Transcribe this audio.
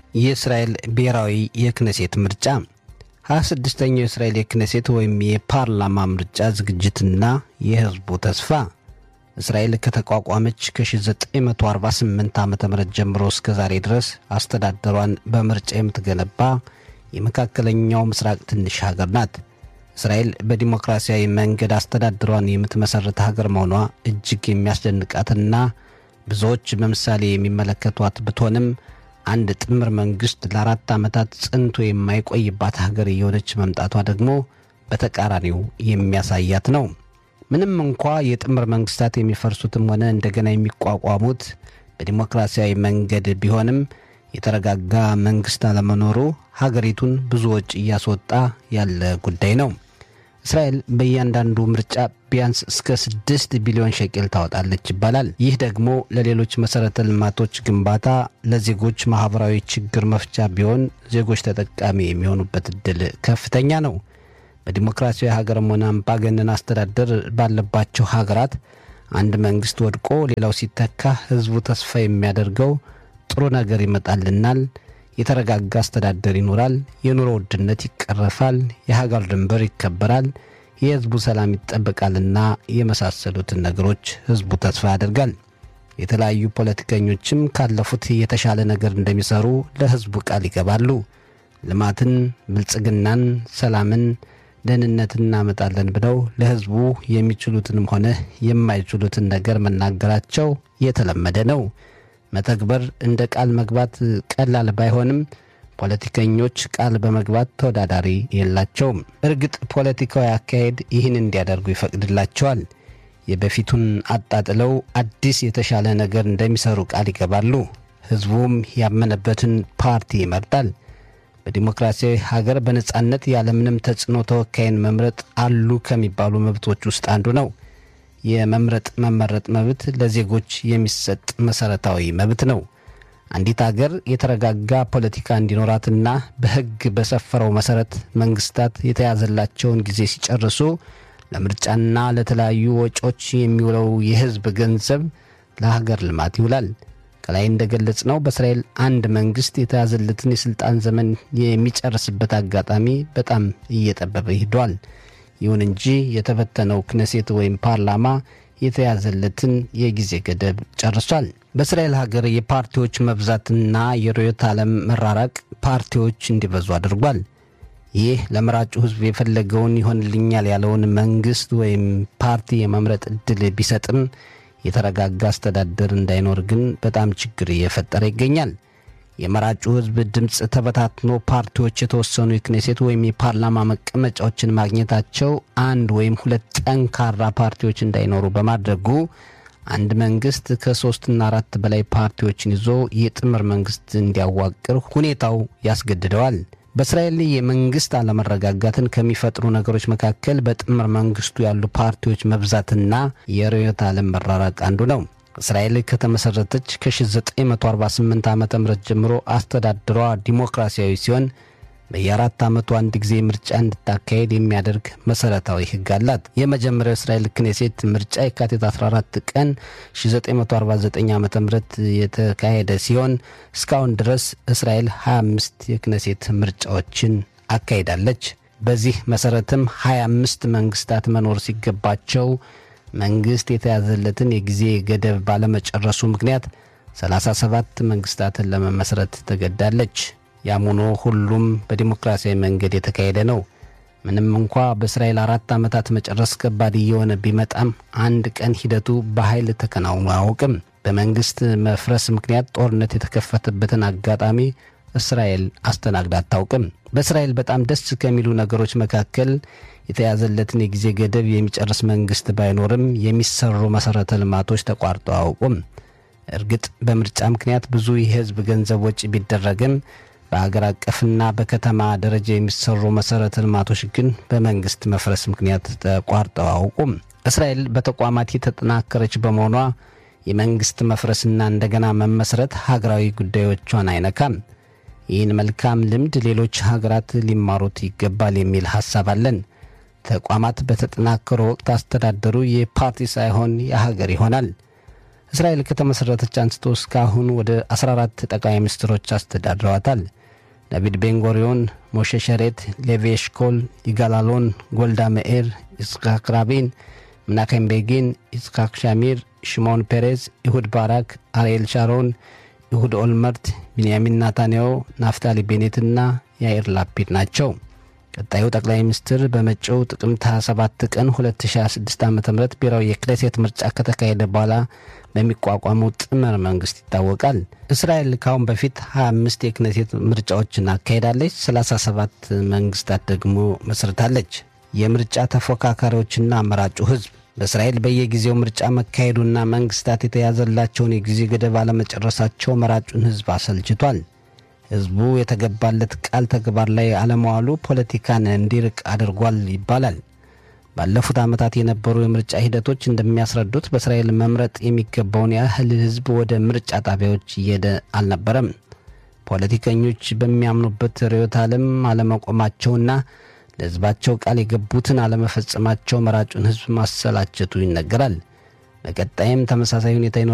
የእስራኤል ብሔራዊ የክነሴት ምርጫ 26ኛው የእስራኤል የክነሴት ወይም የፓርላማ ምርጫ ዝግጅትና የሕዝቡ ተስፋ እስራኤል ከተቋቋመች ከ1948 ዓ ም ጀምሮ እስከ ዛሬ ድረስ አስተዳደሯን በምርጫ የምትገነባ የመካከለኛው ምስራቅ ትንሽ ሀገር ናት። እስራኤል በዲሞክራሲያዊ መንገድ አስተዳደሯን የምትመሠርት ሀገር መሆኗ እጅግ የሚያስደንቃትና ብዙዎች በምሳሌ የሚመለከቷት ብትሆንም አንድ ጥምር መንግሥት ለአራት ዓመታት ጽንቶ የማይቆይባት ሀገር እየሆነች መምጣቷ ደግሞ በተቃራኒው የሚያሳያት ነው። ምንም እንኳ የጥምር መንግሥታት የሚፈርሱትም ሆነ እንደገና የሚቋቋሙት በዲሞክራሲያዊ መንገድ ቢሆንም የተረጋጋ መንግሥት አለመኖሩ ሀገሪቱን ብዙ ወጪ እያስወጣ ያለ ጉዳይ ነው። እስራኤል በእያንዳንዱ ምርጫ ቢያንስ እስከ ስድስት ቢሊዮን ሸቄል ታወጣለች ይባላል። ይህ ደግሞ ለሌሎች መሠረተ ልማቶች ግንባታ፣ ለዜጎች ማኅበራዊ ችግር መፍቻ ቢሆን ዜጎች ተጠቃሚ የሚሆኑበት ዕድል ከፍተኛ ነው። በዲሞክራሲያዊ ሀገርም ሆነ አምባገነን አስተዳደር ባለባቸው ሀገራት አንድ መንግሥት ወድቆ ሌላው ሲተካ ሕዝቡ ተስፋ የሚያደርገው ጥሩ ነገር ይመጣልናል የተረጋጋ አስተዳደር ይኖራል፣ የኑሮ ውድነት ይቀረፋል፣ የሀገር ድንበር ይከበራል፣ የሕዝቡ ሰላም ይጠበቃልና የመሳሰሉትን ነገሮች ሕዝቡ ተስፋ ያደርጋል። የተለያዩ ፖለቲከኞችም ካለፉት የተሻለ ነገር እንደሚሰሩ ለሕዝቡ ቃል ይገባሉ። ልማትን፣ ብልጽግናን፣ ሰላምን፣ ደህንነትን እናመጣለን ብለው ለሕዝቡ የሚችሉትንም ሆነ የማይችሉትን ነገር መናገራቸው የተለመደ ነው። መተግበር እንደ ቃል መግባት ቀላል ባይሆንም ፖለቲከኞች ቃል በመግባት ተወዳዳሪ የላቸውም። እርግጥ ፖለቲካዊ አካሄድ ይህን እንዲያደርጉ ይፈቅድላቸዋል። የበፊቱን አጣጥለው አዲስ የተሻለ ነገር እንደሚሰሩ ቃል ይገባሉ። ሕዝቡም ያመነበትን ፓርቲ ይመርጣል። በዲሞክራሲያዊ ሀገር በነጻነት ያለምንም ተጽዕኖ ተወካይን መምረጥ አሉ ከሚባሉ መብቶች ውስጥ አንዱ ነው። የመምረጥ መመረጥ መብት ለዜጎች የሚሰጥ መሰረታዊ መብት ነው። አንዲት አገር የተረጋጋ ፖለቲካ እንዲኖራትና በሕግ በሰፈረው መሰረት መንግስታት የተያዘላቸውን ጊዜ ሲጨርሱ ለምርጫና ለተለያዩ ወጪዎች የሚውለው የሕዝብ ገንዘብ ለሀገር ልማት ይውላል። ከላይ እንደገለጽ ነው በእስራኤል አንድ መንግስት የተያዘለትን የሥልጣን ዘመን የሚጨርስበት አጋጣሚ በጣም እየጠበበ ሂዷል። ይሁን እንጂ የተበተነው ክነሴት ወይም ፓርላማ የተያዘለትን የጊዜ ገደብ ጨርሷል። በእስራኤል ሀገር የፓርቲዎች መብዛትና የርዕዮተ ዓለም መራራቅ ፓርቲዎች እንዲበዙ አድርጓል። ይህ ለመራጩ ሕዝብ የፈለገውን ይሆንልኛል ያለውን መንግስት ወይም ፓርቲ የመምረጥ ዕድል ቢሰጥም የተረጋጋ አስተዳደር እንዳይኖር ግን በጣም ችግር እየፈጠረ ይገኛል። የመራጩ ሕዝብ ድምፅ ተበታትኖ ፓርቲዎች የተወሰኑ የክኔሴት ወይም የፓርላማ መቀመጫዎችን ማግኘታቸው አንድ ወይም ሁለት ጠንካራ ፓርቲዎች እንዳይኖሩ በማድረጉ አንድ መንግስት ከሶስትና አራት በላይ ፓርቲዎችን ይዞ የጥምር መንግስት እንዲያዋቅር ሁኔታው ያስገድደዋል። በእስራኤል የመንግስት አለመረጋጋትን ከሚፈጥሩ ነገሮች መካከል በጥምር መንግስቱ ያሉ ፓርቲዎች መብዛትና የርዕዮተ ዓለም መራራቅ አንዱ ነው። እስራኤል ከተመሠረተች ከ1948 ዓ ም ጀምሮ አስተዳደሯ ዲሞክራሲያዊ ሲሆን በየአራት ዓመቱ አንድ ጊዜ ምርጫ እንድታካሄድ የሚያደርግ መሠረታዊ ሕግ አላት። የመጀመሪያው እስራኤል ክኔሴት ምርጫ የካቲት 14 ቀን 1949 ዓ ም የተካሄደ ሲሆን እስካሁን ድረስ እስራኤል 25 የክኔሴት ምርጫዎችን አካሂዳለች። በዚህ መሠረትም 25 መንግስታት መኖር ሲገባቸው መንግስት የተያዘለትን የጊዜ ገደብ ባለመጨረሱ ምክንያት 37 መንግስታትን ለመመስረት ተገዳለች። ያም ሆኖ ሁሉም በዲሞክራሲያዊ መንገድ የተካሄደ ነው። ምንም እንኳ በእስራኤል አራት ዓመታት መጨረስ ከባድ እየሆነ ቢመጣም አንድ ቀን ሂደቱ በኃይል ተከናውኖ አያውቅም። በመንግስት መፍረስ ምክንያት ጦርነት የተከፈተበትን አጋጣሚ እስራኤል አስተናግዳ አታውቅም። በእስራኤል በጣም ደስ ከሚሉ ነገሮች መካከል የተያዘለትን የጊዜ ገደብ የሚጨርስ መንግስት ባይኖርም የሚሰሩ መሠረተ ልማቶች ተቋርጠው አያውቁም። እርግጥ በምርጫ ምክንያት ብዙ የህዝብ ገንዘብ ወጪ ቢደረግም በአገር አቀፍና በከተማ ደረጃ የሚሰሩ መሠረተ ልማቶች ግን በመንግስት መፍረስ ምክንያት ተቋርጠው አያውቁም። እስራኤል በተቋማት የተጠናከረች በመሆኗ የመንግስት መፍረስና እንደገና መመስረት ሀገራዊ ጉዳዮቿን አይነካም። ይህን መልካም ልምድ ሌሎች ሀገራት ሊማሩት ይገባል የሚል ሐሳብ አለን። ተቋማት በተጠናከሩ ወቅት አስተዳደሩ የፓርቲ ሳይሆን የሀገር ይሆናል። እስራኤል ከተመሠረተች አንስቶ እስካሁን ወደ 14 ጠቅላይ ሚኒስትሮች አስተዳድረዋታል። ዳቪድ ቤንጎሪዮን፣ ሞሼ ሸሬት፣ ሌቪ ኤሽኮል፣ ይጋል አሎን፣ ጎልዳ መኤር፣ ይስሐቅ ራቢን፣ ምናኬም ቤጊን፣ ይስሐቅ ሻሚር፣ ሽሞን ፔሬዝ፣ ኢሁድ ባራክ፣ አርኤል ሻሮን፣ ኢሁድ ኦልመርት፣ ቢንያሚን ናታንያሁ፣ ናፍታሊ ቤኔትና ያኢር ላፒድ ናቸው። ቀጣዩ ጠቅላይ ሚኒስትር በመጪው ጥቅምት 27 ቀን 2026 ዓ ም ብሔራዊ የክኔሴት ምርጫ ከተካሄደ በኋላ በሚቋቋመው ጥምር መንግስት ይታወቃል። እስራኤል ካሁን በፊት 25 የክኔሴት ምርጫዎችን አካሄዳለች። 37 መንግስታት ደግሞ መስርታለች። የምርጫ ተፎካካሪዎችና አመራጩ ህዝብ በእስራኤል በየጊዜው ምርጫ መካሄዱና መንግስታት የተያዘላቸውን የጊዜ ገደብ አለመጨረሳቸው መራጩን ህዝብ አሰልችቷል። ህዝቡ የተገባለት ቃል ተግባር ላይ አለመዋሉ ፖለቲካን እንዲርቅ አድርጓል ይባላል። ባለፉት ዓመታት የነበሩ የምርጫ ሂደቶች እንደሚያስረዱት በእስራኤል መምረጥ የሚገባውን ያህል ህዝብ ወደ ምርጫ ጣቢያዎች እየሄደ አልነበረም። ፖለቲከኞች በሚያምኑበት ርዕዮተ ዓለም አለመቆማቸውና ለህዝባቸው ቃል የገቡትን አለመፈጸማቸው መራጩን ህዝብ ማሰላቸቱ ይነገራል። በቀጣይም ተመሳሳይ ሁኔታ